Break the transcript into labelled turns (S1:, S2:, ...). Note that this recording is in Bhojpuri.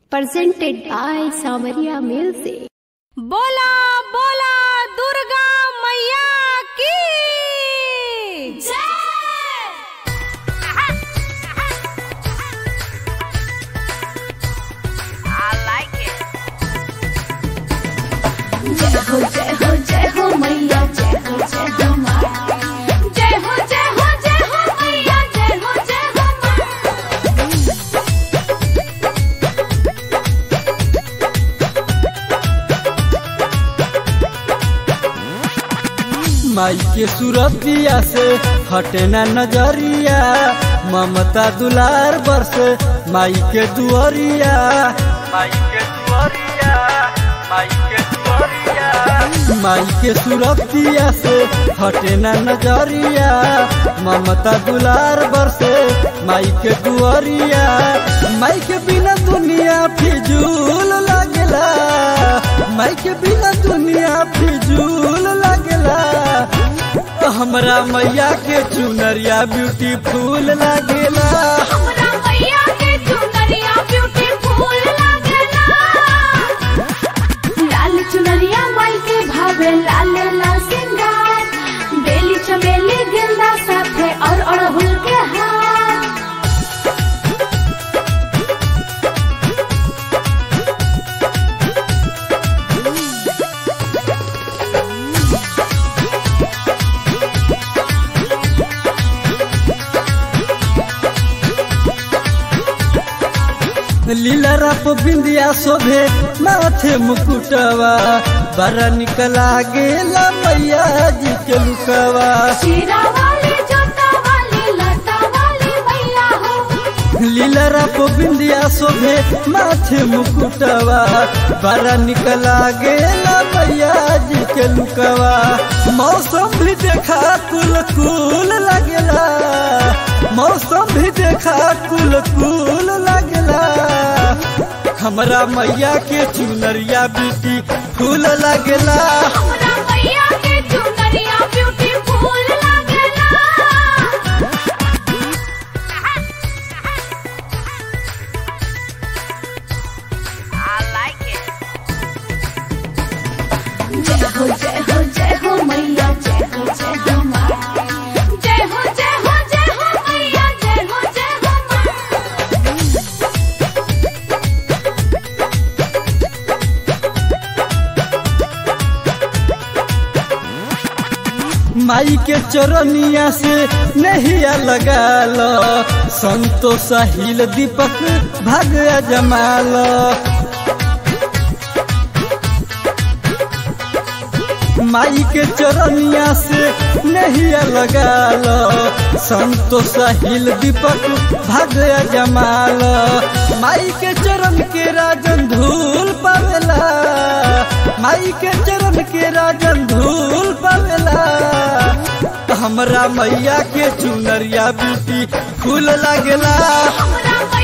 S1: presented by Samaria Music.
S2: बोला बोला दुर्गा मैया की
S1: जय हो जय हो जय हो मैया जय हो जय हो माँ
S2: जय हो जय हो जय हो मैया जय हो जय हो माँ
S3: माई के सूरतिया से हटे ना नजरिया ममता दुलार बरस माई के दुआरिया माई के दुआरिया माई के दुआरिया माई के सूरतिया से हटे ना नजरिया ममता दुलार बरसे माई के दुआरिया माई के बिना दुनिया फिजूल लगला माई के बिना दुनिया फिजूल लगला हमरा मैया के चुनरिया ब्यूटीफुल लागेला
S2: हमरा मैया के चुनरिया ब्यूटीफुल लागेला
S1: लाल चुनरिया माई के भावे लाल लाल सिंगार बेली चमेली गेंदा साथे और अड़हुल के हार
S3: लीला रप बिंदिया शोभे माथे मुकुटवा बड़ा निकला गेला मैया जी के लुकवा
S1: शीरा वाली जोता वाली लता वाली मैया हो
S3: लीला रप बिंदिया शोभे माथे मुकुटवा बड़ा निकला गेला मैया जी के लुकवा मौसम भी देखा कुल कुल लगेला मौसम भी देखा कुल कुल लगेला हमरा मैया के चुनरिया बेटी फूल लगेला
S2: हमरा मैया के चुनरिया ब्यूटीफुल लागेला
S1: जय हो जय हो जय हो मैया जय हो जय हो माँ
S2: जय हो जय हो जय हो मैया जय हो जय हो माँ
S3: माई के चरनिया से नहिया लगा लो संतोष साहिल दीपक भाग जमाल माई के चरनिया से नहिया लगा लो संतोष साहिल दीपक भाग जमाल माई के चरण के राजन धूल पावेला माई के चरण के राजन धूल पावेला हमरा मैया के चुनरिया ब्यूटी फूल लागेला
S2: हमरा